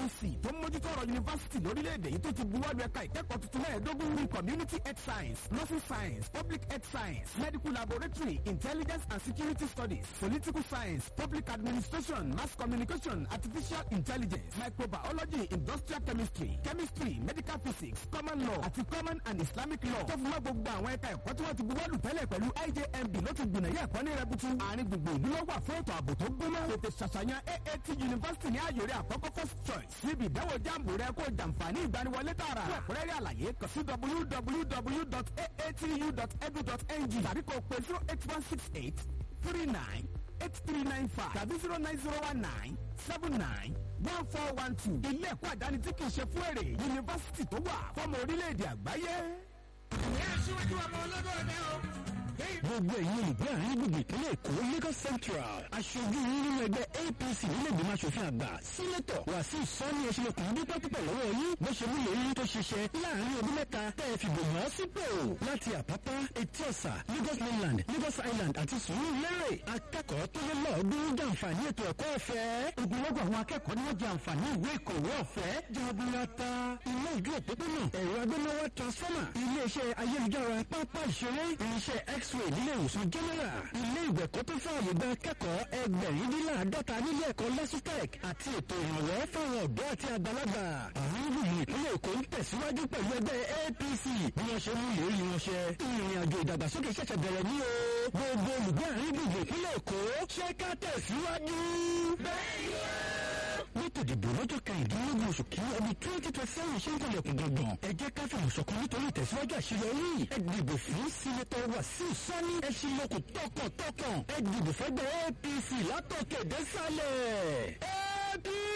agency tó ń mójútó ọ̀rọ̀ yunifásitì lórílẹ̀‐èdè yìí tó ti buwọ́lu ẹ̀ka ìkẹ́kọ̀ọ́ tuntun mẹ́ẹ̀ẹ́dógún ní community health science nursing science public health science medical laboratory intelligence and security studies political science public administration mass communication artificial intelligence microbiology industrial chemistry chemistry medical physics common law àti common and islamic law tó fi mọ́ gbogbo àwọn ẹ̀ka ẹ̀kọ́ tí wọ́n ti buwọ́lu tẹ́lẹ̀ pẹ̀lú ijmb ló ti gbìnà yẹ ẹ̀kọ́ ní rẹbutu àárín gbogbo ìlú ló wà fún ètò ààbò tó gbóná tètè ṣàṣàyàn aat university ní àyòrè àkọ́kọ́ first choice níbi ìdánwò jáàmù rẹ kó jàǹfààní ìgbaniwọlé tààrà fún ẹ̀kúnrẹ́rẹ́ àlàyé kàn sí www.aatu.edu.ng tàbí kò pé zero eight one six eight three nine eight three nine five tàbí zero nine zero one nine seven nine one four one two ilé ẹ̀kọ́ àdáni tí kì í ṣe fún èrè yunifásitì tó wà fọ́mọ orílẹ̀-èdè àgbáyé. ìyá aṣíwájú ọmọ olódò ọdẹ o. gbogbo ẹ̀yin olùgbé àárín gbogbo ìpínlẹ̀ èkó lagos central aṣojú yín nínú ẹgbẹ́ apc nílẹ̀gbìmọ̀ asòfin àgbà sínétọ̀ wàsíù sọ́ni ẹ̀ṣinlẹ̀kùn dúpẹ́ púpọ̀ lọ́wọ́ yín bó ṣe múlẹ̀ yín tó ṣiṣẹ́ láàrin ọdún mẹ́ta tẹ́ ẹ fìbò yàn án sípò láti àpápá etí ọ̀sà lagos mainland lagos island àti sùúrù lérè akẹ́kọ̀ọ́ tó lé lọ́ọ̀ọ́dún jàǹfààní ètò ẹ̀kọ́ ọ̀fẹ́ ogunlọ́gọ̀ àwọn akẹ́kọ̀ọ́ ni wọ́n jàǹfààní ìwé ìkọ̀wé ọ̀fẹ́ jaburata ilé ìjọ òpópónà ẹ̀rọ agbénáwá transformer iléeṣẹ́ ayélujára pápá ìṣeré irinṣẹ́ x-ray nílé ìwòsàn general ilé ìgbẹ̀kọ́ tó fààyè gba akẹ́kọ̀ọ́ ẹgbẹ̀rindínláàdọ́ta nílé ẹ̀kọ́ lásùtẹ̀k àti ètò ìrànwọ́ fáwọn ọ̀dọ́ àti àgbàlagbà àwọn gbùgbù ìpínlẹ̀ èkó ń tẹ̀síwájú pẹ̀lú ẹgbẹ́ apc bí wọ́n ṣe mú ìlérí wọn ṣẹ ìrìn àjò ìdàgbàsókè ṣẹ̀ṣẹ̀ bẹ̀rẹ̀ ní o gbogbo olùgbé àárín gbùgbù ìpínlẹ̀ èkó ṣe ká tẹ̀síwájú. Lẹ́tọ̀ ìdìbò lọ́jọ́ kẹrìndínlógún oṣù kí ọdún twenty twenty seven ṣe ń kọlẹ̀kùn gbọ̀ngàn. Ẹ jẹ́ ká fìmọ̀ ṣọ̀kan nítorí ìtẹ̀síwájú àṣeyọrí. Ẹ dìbò fún Sínátọ̀ Wàsíù Sani. Ẹ ṣe lóko tọkàntọkàn. Ẹ dìbò fẹ́gbẹ́ APC látọ̀kẹ̀ désàlẹ̀. APC.